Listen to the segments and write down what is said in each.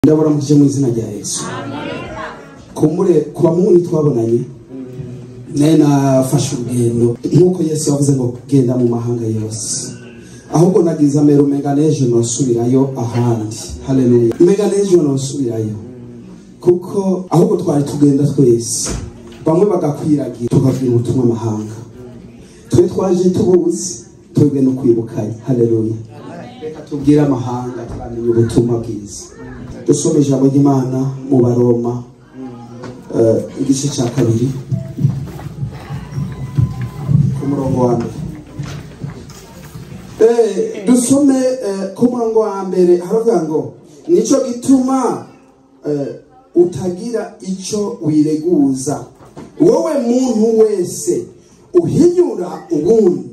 ndabaramukije mu izina rya yesu kumbure ku bamuhuni twabonanye naye nafashe urugendo nk'uko yesu yavuze ngo genda mu mahanga yose ahubwo nagize amero mega n'ejo nosubirayo ahandi haleluya mega n'ejo nosubirayo kuko ahubwo twari tugenda twese bamwe bagakwiragira tukabwira ubutumwa amahanga twe twaje tubuzi twebwe no kwibukanya haleluya reka tubwire amahanga twamenye ubutumwa bwiza dusome ijambo ry'imana mu baroma eh, igice cya kabiri ku murongo wa mbere Eh, dusome eh, ku murongo wa mbere haravuga ngo nicyo gituma eh, utagira icyo wireguza wowe muntu wese uhinyura ubundi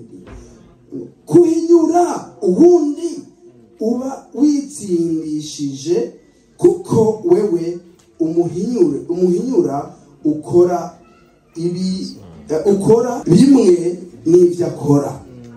kuhinyura ubundi uba witsindishije kuko wewe umuhinyure umuhinyura ukora ibi eh, ukora bimwe n'ibyo akora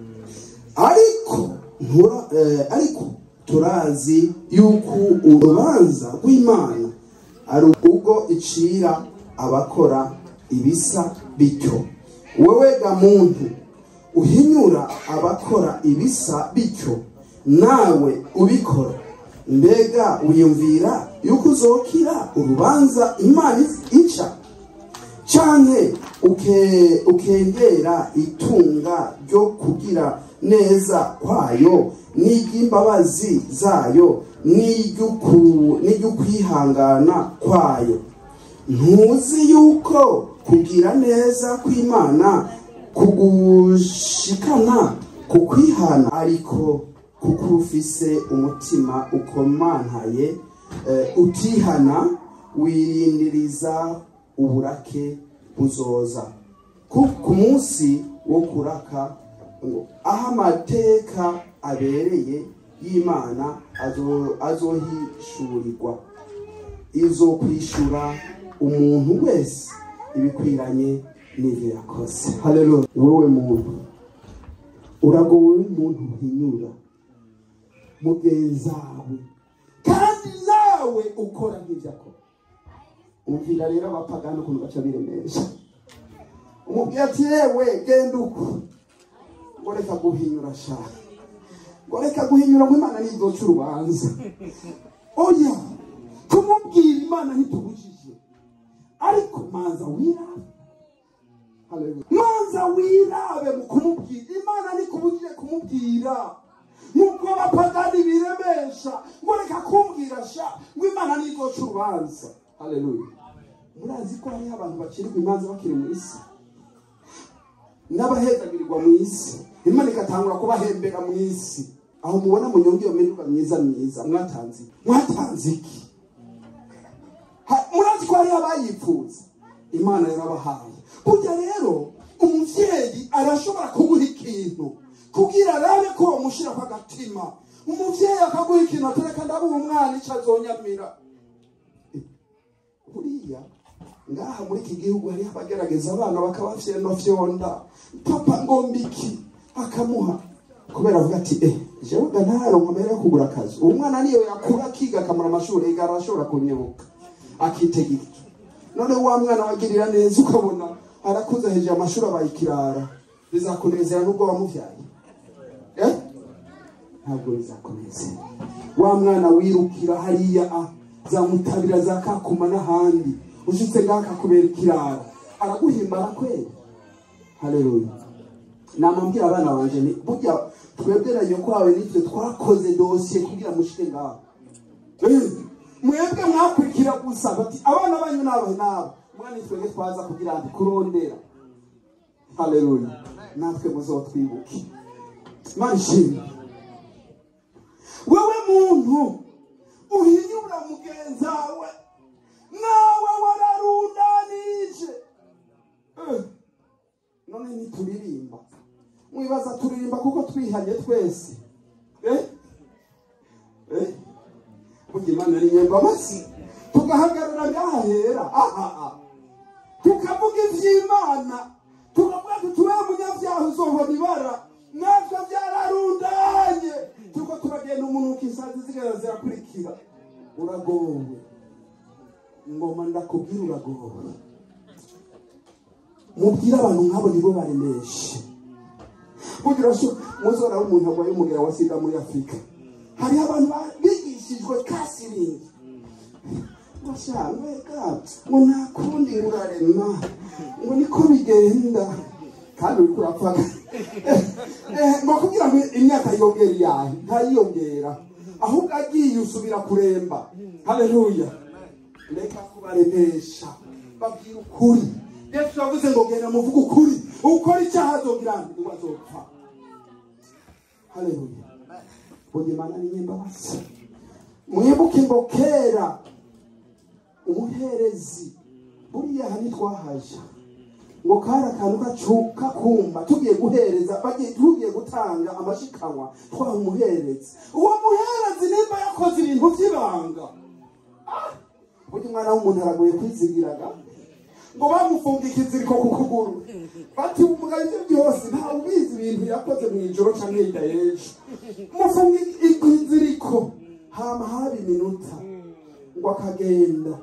ariko ntura eh, ariko turazi yuko urubanza rw'imana ari ubwo icira abakora ibisa bityo wowe ga muntu uhinyura abakora ibisa bityo nawe ubikora mbega wiyumvira yuko uzokira urubanza imana ica canke uke, ukengera itunga ryo kugira neza kwayo n'iry'imbabazi zayo n'iry'uku- n'iry'ukwihangana kwayo ntuzi yuko kugira neza kw'imana kugushikana ku kwihana ariko kuko ufise umutima ukomantaye eh, utihana wirindiriza uburake buzoza ku ku munsi wo kuraka ngo aho amateka abereye y'imana azo- azohishurirwa izo kwishura umuntu wese ibikwiranye n'ibyo yakoze haleluya wowe muntu uragowe umuntu uhinyura mugenzawe kandi nawe ukora nk'ibyo akora umvira rero abapagani ukuntu baca biremesha umubwira ati yewe genda uko ngo reka guhinyura shaka ngo reka guhinyura ngo imana ntizoca urubanza oya kumubwira imana ntitubujije ariko manza wirabe Haleluya. manza wirabe mu kumubwira imana ntikubujije kumubwira nk'uko abapagani biremesha ngo reka kumbwira sha ngo imana ntizoca urubanza haleluya murazi ko hariho abantu bacirirwa imanza bakiri mu isi n'abahezagirirwa mu isi imana igatangura kubahembera mu isi aho mubona munyonge iyo miruka myiza myiza mwatanze iki? mwatanze iki Ha- murazi ko hariho abayipfuza imana yarabahaye burya rero umuvyeyi arashobora kuguha ikintu kugira arabe ko wamushirako agatima umuvyeyi akaguha ikintu atereka ndabuha umwana ico azonyamira buriya ngaha muri iki gihugu hariho abagerageza abana bakabafyenofyonda papa ngomba iki akamuha kubera avuga ati eh jewe ga ntaronka mbere yo kugura akazi uwo mwana niyo yakura akiga akamara amashuri ega arashobora kunyibuka akitega icyo none wa mwana wagirira neza ukabona arakuze hejuru amashuri abaye ikirara bizakunezera n'ubwo wamuvyaye eh ntabwo bizakunezera wa mwana wirukira hariya a zamutabira za kakuma n'ahandi ushitse ngaho akakubera ikirara araguhimbara kweli haleluya namambwira abana banje ni burya twebwe na nyoko wawe nitwe twakoze dosiye kugira mushike ngaho Eh, mwebwe mwakurikira gusa bati abana banyu nabahe nabo mwana twebwe twaza kugira ndi kurondera haleluya natwe muzotwibuke imana ishimwe wewe muntu uhinyura mugenzawe nawe wararundanije Eh, none ntituririmba mwibaza turirimba kuko twihanye twese eh? Eh? burya imana ari nyembabazi tugahagarara ngahahera ahaa tukavuga ivy'imana tukavuga ati turiya munyabyaha uzohora ibara natwe byararundanye tuko turagenda umuntu ukisazi zigera zirakurikira uragowe ngoma ndakubwira uragowe mubwire abantu nk'abo nibo baremeshe kugira ngo muzora w'umuntu arwaye umugera wa sida muri afurika hariho abantu ba- bigishijwe kasiringi bashaka ngo nta kundi urarema ngo niko bigenda kandi uri kurapfaga ngo kugira ngo imyaka yongere iyahe ntayiyongera ahubwo agiye usubira kuremba haleluya reka kubaremesha babwira ukuri yesu yavuze ngo genda muvuge ukuri ukora icyaha azogira ngo azopfa haleluya bonye mana ni nyembabazi mwibuke ngo kera umuherezi buriya aha ntitwahaje ngo kari akantu gacuka kumba tugiye guhereza bagiye tugiye gutanga amashikanwa twaha umuherezi uwo muherezi nimba yakoze ibintu by'ibanga Ah! burya umwana w'umuntu aragoye kwizigiraga ngo bamufunga ikiziriko ku kuguru bati umugabo ibyo byose ntawe ubizi ibintu yakoze mu ijoro cyangwa hirya y'ejo mufunga ikiziriko hama haba iminota ngo akagenda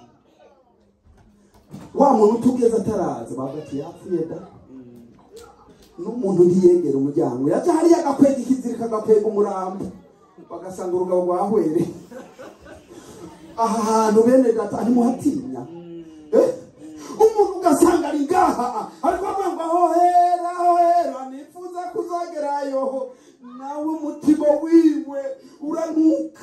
wa muntu utugeze ataraza bagati yapfuye da n'umuntu ntiyegera umuryango yaje hariya agakwega ikizirika agakwega umurambo bagasanga urugabo rwahwere aha hantu bene data ntimuhatinya Eh? umuntu ugasanga ari ngaha ariko avuga ngo aho hera aho hera nifuza kuzagerayo nawe umutima wiwe uranuka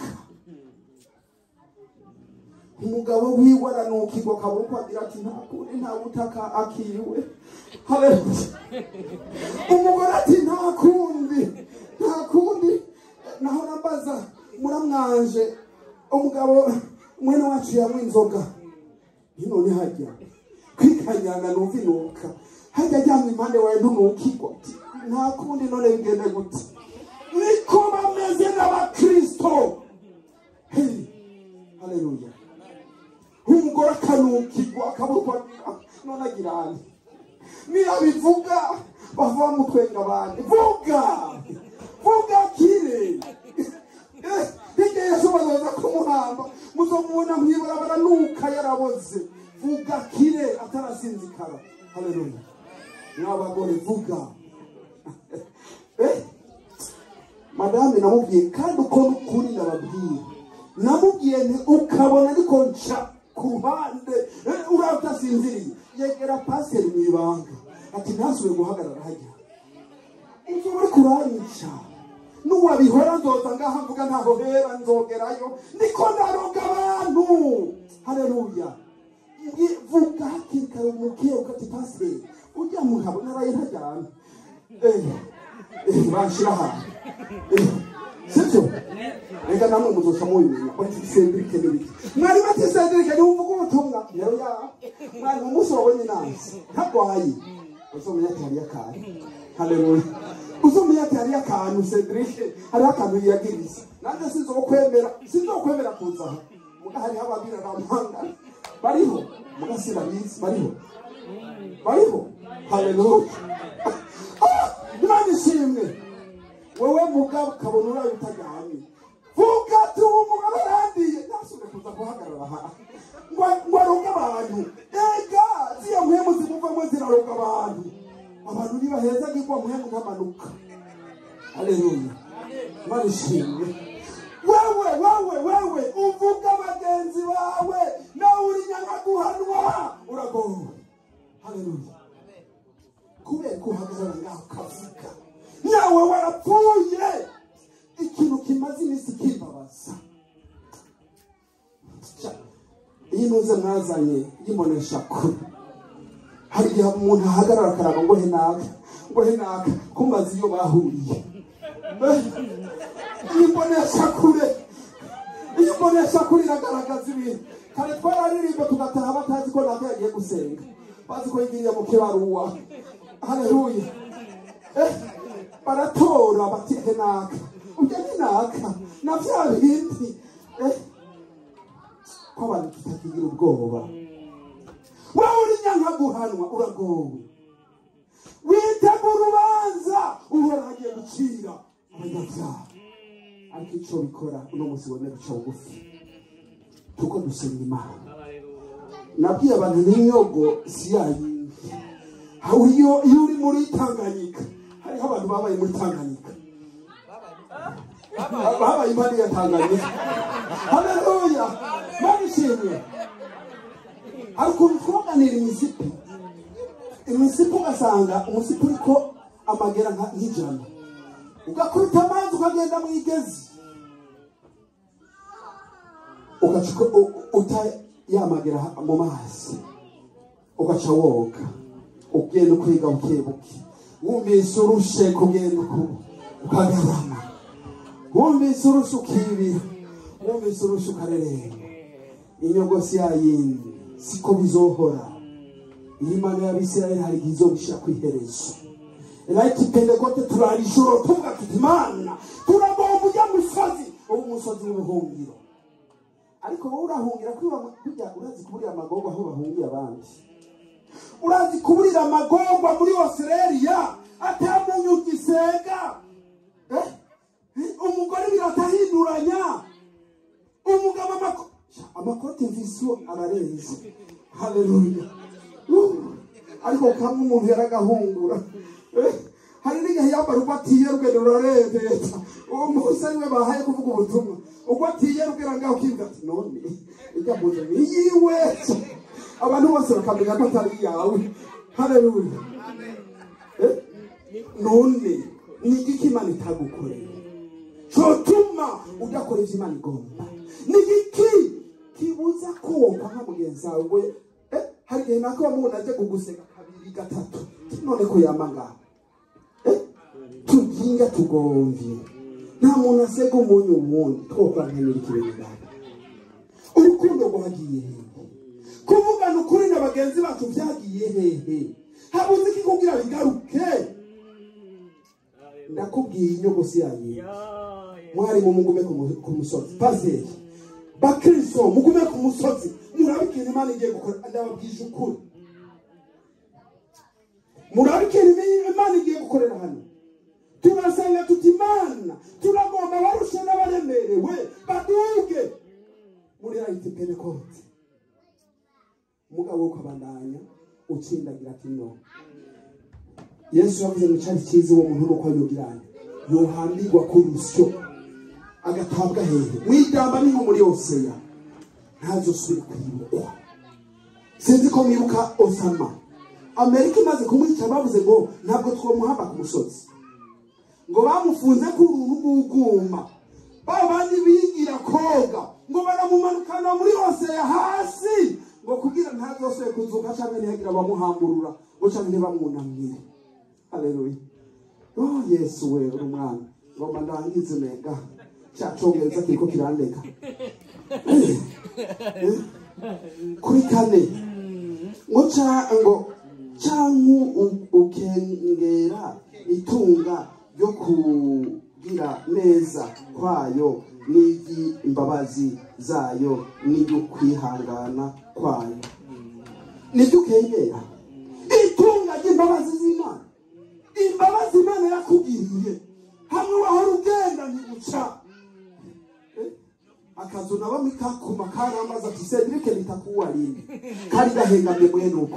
umugabo wiwe aranukirwa akabura uko agira ati nta kundi nta butaka akiriwe haleluya umugore ati nta kundi nta kundi naho nambaza muramwanje umugabo mwene wacu yanywa inzoga none hajya kwikanyana numva inuka hajya ajyanywe impande wawe ntunukirwa ati nta kundi none bigende gute niko bameze n'abakristo hey. haleluya umugore akanukirwa akaburwa none agira ane niyo bivuga bava bamutwenga abandi vuga vuga kire Eh, hirya yesu bazaza kumuhamba muzomubona mwibara baranuka yaraboze vuga kire atarasinzikara haleluya mwabagore vuga Eh, madame namubwiye kandi uko n'ukuri nababwiye namubwiye nti ukabona ariko nca ku ruhande eh, uriya utasinziriye yegera pasiteri mu ibanga ati ntasubire guhagarara hajya ibyo uri kuranyica n'uwabihora nzoza ngaha mvuga ntaho hera nzogerayo niko ndaroga abantu haleluya Ngi- vuga hakiri kare umubwiye ukati pasiteri ujya mugabo naraye ntajyana eh eh banshira ahantu Eh, sibyo reka namwe muzoca mubimenya bati sendirike n'ibiki mwari bati sendirike niwe uvuga ubutumwa rero ya mwari mu munsi wabonye nansi ntarwaye uzomenya ati hariyo akantu haleluya uzomenya ati hariyo akantu sendirike hariho akantu yiyagiriza nanjye sinzokwemera sinzokwemera kuza aha muga hariho ababira bampangana bariho muga sinabizi bariho bariho haleluya Ah, imana ishimwe wowe mugabo ukabona uraye utajyanye vuga ati uwo mugabo arandiye ntasubire kuza guhagarara aha ngo ngo aroge abantu ega ziya mpemu zimuvamo ziraroga abantu abantu ntibahezagirwa mpemu nkamanuka haleluya imana ishimwe wewe wewe wewe uvuga bagenzi bawe nawe uri nyagaguhanwa uragowe haleluya kubera ko uhagarara ngaho ukavuga nawe warapfuye ikintu kimaze iminsi kimbabaza Ca, iyi ntuze mwazanye y'imbonesha kure hari igihe umuntu ahagarara akaraba ngo he naka ngo he naka kumaze iyo bahuriye Eh, iyi mbonesha kure iyi mbonesha kure iragaragaza ibintu kare twararirimba tugataha batazi ko naka yagiye gusenga bazi ko yigiriye mu kibaruwa haleluya Eh, baratora bati he naka ujya ni naka na bya bindi Eh, ko abantu tutakigira ubwoba wowe uri nyankaguhanwa uragowe witegura urubanza uhora hagiye gucira abanyabyaha ariko icyo bikora uno munsi wemeye guca bugufi tuko dusenga imana nabwiye abantu n'inyogo si yayindi aho iyo iyo uri muri tanganyika hariho abantu babaye muri tanganyika babaye impande ya tanganyika haleluya barishimye hari ukuntu twoganira imisipi imisipi ugasanga umusipi uriko amagera nka- nk'ijana ugakubita amazi ukagenda mu igezi ugaca uko- u- utayamagera ha- mu mazi ugaca woga ugenda ukwiga buke buke wumvise urushe kugenda uku- ukagarama wumvise urushe ukibira wumvise urushe ukareremba inyogosi yayindi siko bizohora iyi mana y'abisirayeli hari igihe izobishira ku iherezo rayiti pentekote turara ijoro tuvuga tuti imana turagomba ujya musozi ubu umusozi w'ubuhungiro ariko wowe urahungira kwiba kujya urazi kuburira amagorwa aho bahungiye abandi urazi kuburira amagorwa muri osereriya atamunyu gisega Eh? Eh, umugore biratahinduranya umugabo amako- amakoti mviso ararenze haleluya Uh, ariko kamwe umuntu yaragahungura Eh, hari n'igihe yambara ubwo atiye rugendo rurarebeta uwo munsi ari we bahaye kuvuga ubutumwa ubwo atiye rugera ngaho ukivuga ati none ijya mu nzu ni iyiwe abantu bose bakamenya ko atari iyawe haleluya Eh, none ni igiki imana itagukoreye cyotuma udakora ibyo imana igomba ni igiki kibuza koga nka mugenzi wawe eh, hari igihe nako wamubona aje kuguseka kabiri gatatu none ko yama ngaho eh, tuginga tugomvye nta muntu asega umunyu wundi twokwankanira ikibirigana urukundo rwagiye hehe kuvugana ukuri na bagenzi bacu byagiye hehe habuze iki kugira bigaruke ndakubwiye inyogosi yanyu mwari mu mugume ku mu- ku musozi pasiteri bakristo mugume ku musozi murabe ikintu imana igiye gukora ndababwije ukuri murabe ikintu imana igiye gukorera hano turasanga tuti imana turagomba abarushe n'abaremerewe baduge muri rayiti penekote umugabo wo ukabandanya utsindagira ati no yesu yavuze ngo cyari cyiza uwo muntu nuko yogiranye yohambirwa ku rusyo agatabwa hehe mwigamba ni nko muri oseya ntazosubire kwibukwa sinzi ko mwibuka osama amerika imaze kumwica bavuze ngo ntabwo twamuhamba ku musozi ngo bamufunze ku runtu rw'uguma ba bandi bigira koga ngo baramumanukana muri oseya hasi ngo kugira ntazosubire kuzuka cyangwa ntihagire abamuhamburura ngo cyangwa ntibamwunamire haleluya oh yesu we uri umwana ngomba ndangize nega cya cyongereza kiriko kirandeka Eh, eh, kuri kane ngo ca ngo canke u- ukengera itunga ryo kugira neza kwayo n'iry'imbabazi zayo n'iry'ukwihangana kwayo nibyo ukengera itunga ry'imbabazi z'imana imbabazi imana yakugiriye hamwe wahora ugenda ntiguca Eh, akazu na bamwe kakuma karamaze ati cedric nitakuwa lini kari gahengamye mwene uko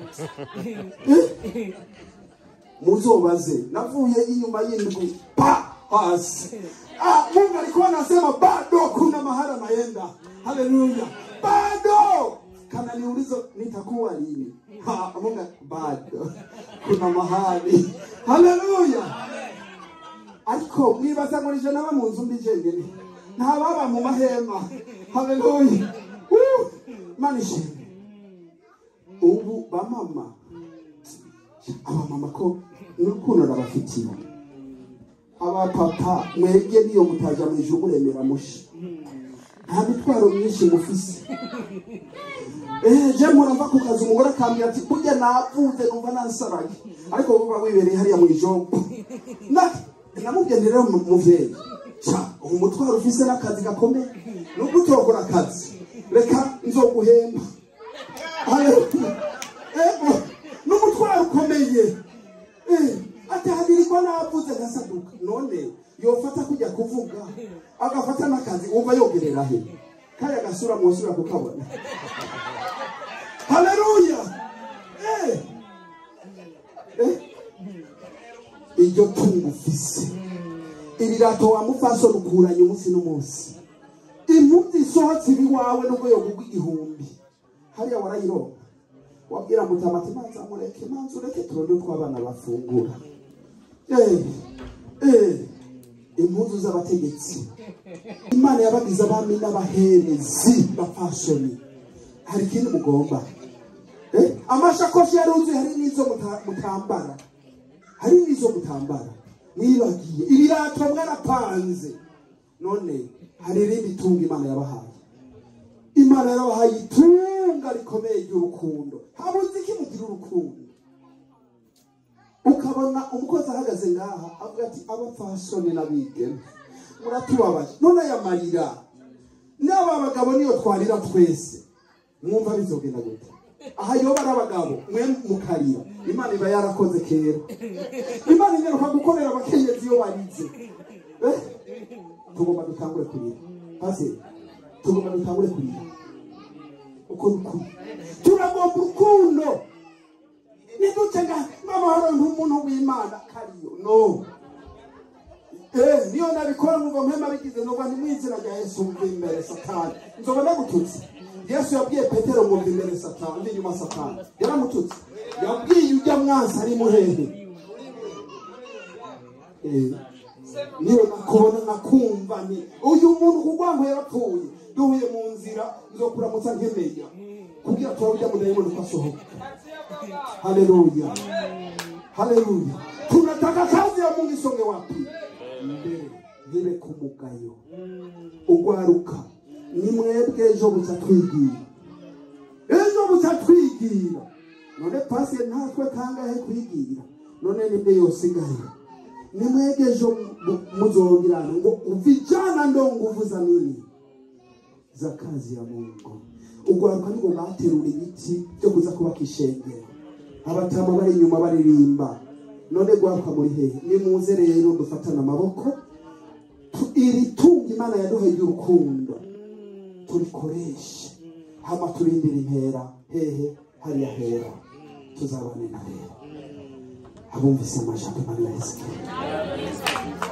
Eh, muzobaze navuye inyuma y'indwi pa hasi ah, mungu alikuwa anasema bado kuna mahala naenda haleluya bado kana niulizo nitakuwa lini ha, mungu bado kuna mahali haleluya ariko mwibaza ngo nije naba mu nzu mbi jengene ntababa mu mahema haleluya Woo! mana ishimwe ubu bamama abamama ko n'urukundo nabafitiye abapapa mwebwe niyo mutaja mu ijuru muremera mushi nta mitwaro myinshi mufise Eh, je murava ku kazi umugore akambwira ati burya navuze numva nansaraye ariko wowe uba wibereye hariya mu ijombo Na- namubwiye nti rero mu- muvyeyi ca ubu mutwaro ufise n'akazi gakomeye nubwo utokora akazi reka nzoguhemba Haleluya. ego n'umutwaro ukomeye Eh, atahagirirwa navuze gasaduka none yofata kujya kuvuga agafata n'akazi wumva yogerera he kaya gasura mwosubira kukabona haleluya eh. eh. iryo tungo ufise ibirato wa mufaso rukuranye umunsi n'umunsi impuzu isohotse ibiwawe n'urwego rw'igihumbi hariya warayironka wabwira mutamati manza mureke manza ureke turonde uko abana bafungura eh, eh, impuzu z'abategetsi imana yabagize abami n'abaherezi bafashoni hari ikindi mugomba eh? amashakoshi yaruzuye hari n'izo muta- mutambara hari n'izo mutambara mwibagiye ibirato mwarapanze none hari irindi tunga imana yabahaye imana yabahaye itunga rikomeye ry'urukundo habuze iki mugira urukundo ukabona umukozi ahagaze ngaha avuga ati abapfasoni n'abigeme muratubabaje none aya marira n'aba bagabo niyo twarira twese mwumva bizogenda gute aha yoba ari abagabo mwe mukarira imana iba yarakoze kera imana inyaruka gukorera abakenyezi iyo barize Eh? tugomba dutangure kurira pase tugomba dutangure kurira uko dukuri turagomba urukundo niduce nga n'amahoro nk'umuntu w'imana kariyo no Eh, niyo nabikora nkumva mpema bigize nubwo ni mu izina rya yesu mva imbere satani nzoba ndagututse yesu yabwiye petero ngo mva imbere satani ndi inyuma satani yaramututse yabwiye ujya mwansi ari muhehe Eh, niyo nakubona nakumva ni uyu muntu kugwango yarapfuye duhuye mu nzira nzokuramutsa nkemenya kugira tuba ujya mudayimoni ko asohoka haleluya haleluya tunataka kazi ya mungu isonge wapi mbere ntibe ku mugayo ugwaruka ni mwebwe ejo buca twigira ejo buca twigira none pasiye ntatwe kangahe kwigira none nibwe yosigaye ni mwebwe ejo mu- muzongirana ngo vijana ndo nguvu za nini za kazi ya mungu ugwaruka nibwo baterura ibiti byo kuza kubaka ishengero abatama bari inyuma baririmba none gwaruka muri hehe nimuze rero dufatane amaboko tu- iri tunga imana yaduhaye ry'urukundo turikoreshe hama turindire impera hehe hariya hera tuzabane na rero abumvise amajambo imana yahezekiye